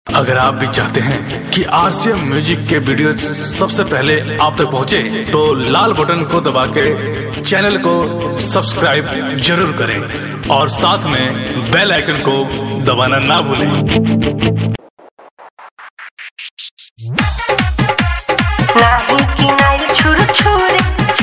अगर आप भी चाहते हैं कि आरसीएम म्यूजिक के वीडियो सबसे पहले आप तक पहुंचे, तो लाल बटन को दबा के चैनल को सब्सक्राइब जरूर करें और साथ में बेल आइकन को दबाना ना भूलें नाही किनारे छुर छुर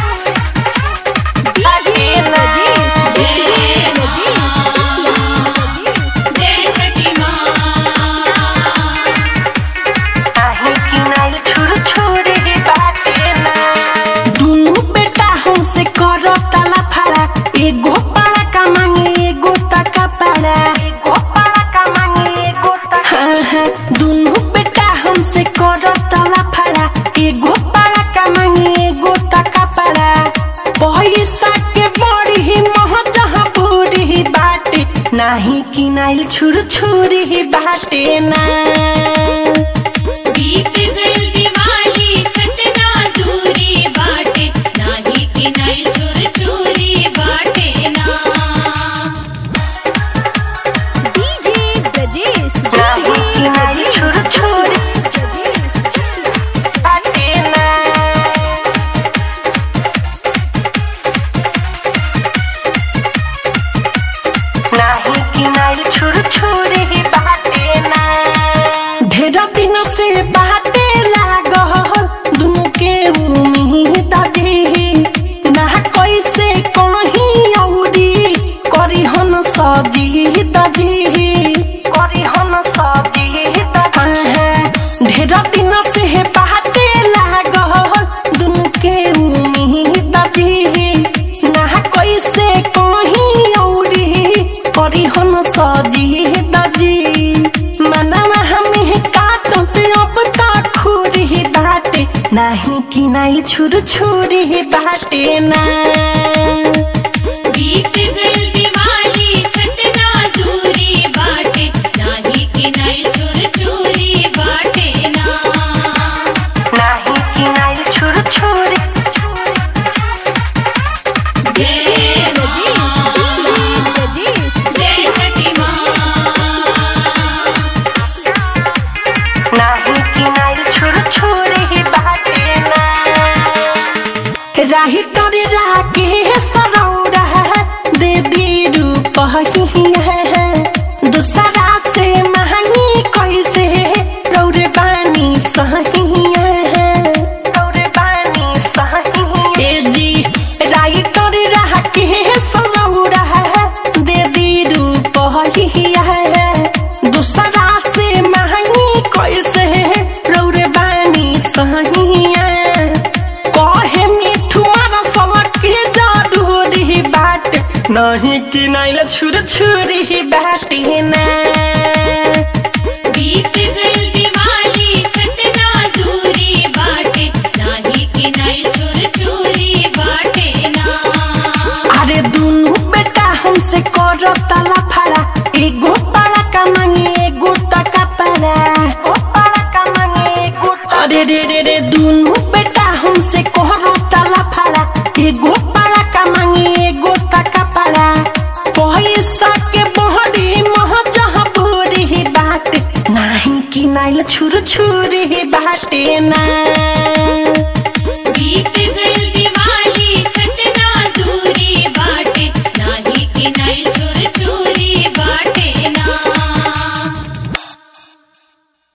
नाही किनारे छुर छुर ही बाटे ना दुनु बेटा हमसे करो ताला फाड़ा एगो पाड़ा का मांगे एगो तका पाड़ा एगो पाड़ा का मांगे एगो तका हाँ हाँ दुनु बेटा हमसे करो ताला फाड़ा एगो पाड़ा का मांगे एगो तका पाड़ा पैसा के बड़ी ही मह जहाँ पूरी ही बाटे नाही किनाइल छुर छुरी ही बाटे ना बीत गई दिवाली छटना दूरी बाटे नाही किनाई छुर छुरी बाटे ना डीजे ब्रजेश नाही किनाइल छुर छुरी बाटे ना नाही किनाइल छुर छुरी ही बाटे ना ढेर दिन से बाटे लागल दुनु के उम्मीद दे ना कैसे कहीं औरी करी हन सजी ददी करी हन सजी ददी ढेर दिन से बाटे लागल दुनु के उम्मीद दे ना कैसे कहीं औरी करी हन सजी दजी मनवा हमें काटते अब तक खुरी बाटे नाही कि नाइल छुर छुरी बाटे ना बीत गई दिवाली छटना दूरी बाटे नाही किनाई छुर छुरी बाटे ना नाही कि नाइल छुर छुरी जय मां ब्रजेश जय छठी मां नाही कि नाइल छुर छुरी बाटे ना राही तोरे राके सरौरा दे दी रूप ही है दूसरा से महंगी कैसे रौरे बानी सही है रौरे बानी सही ए जी राही तोरे राके सरौरा दे दी रूप ही है दूसरा से महंगी कैसे रौरे बानी सही है कहे मिठू मारा सलक के जरूरी बाट नहीं कि नाइल छुर छुरी बाटे ना बीत गई दिवाली छटना दूरी बाटे नाही किनाई छुर छुरी बाटे ना अरे दुनु बेटा हमसे करो ताला फाड़ा एगो पाड़ा का मांगे एगो तका पाड़ा ओ पाड़ा का मांगे एगो अरे रे रे रे दुनु बेटा हमसे करो ताला फाड़ा एगो पाड़ा का मांगे एगो तका पाड़ा पैसा के बहरी मह जहाँ पूरी बाटे नाही कि नाइल छुर छुरी बाटे ना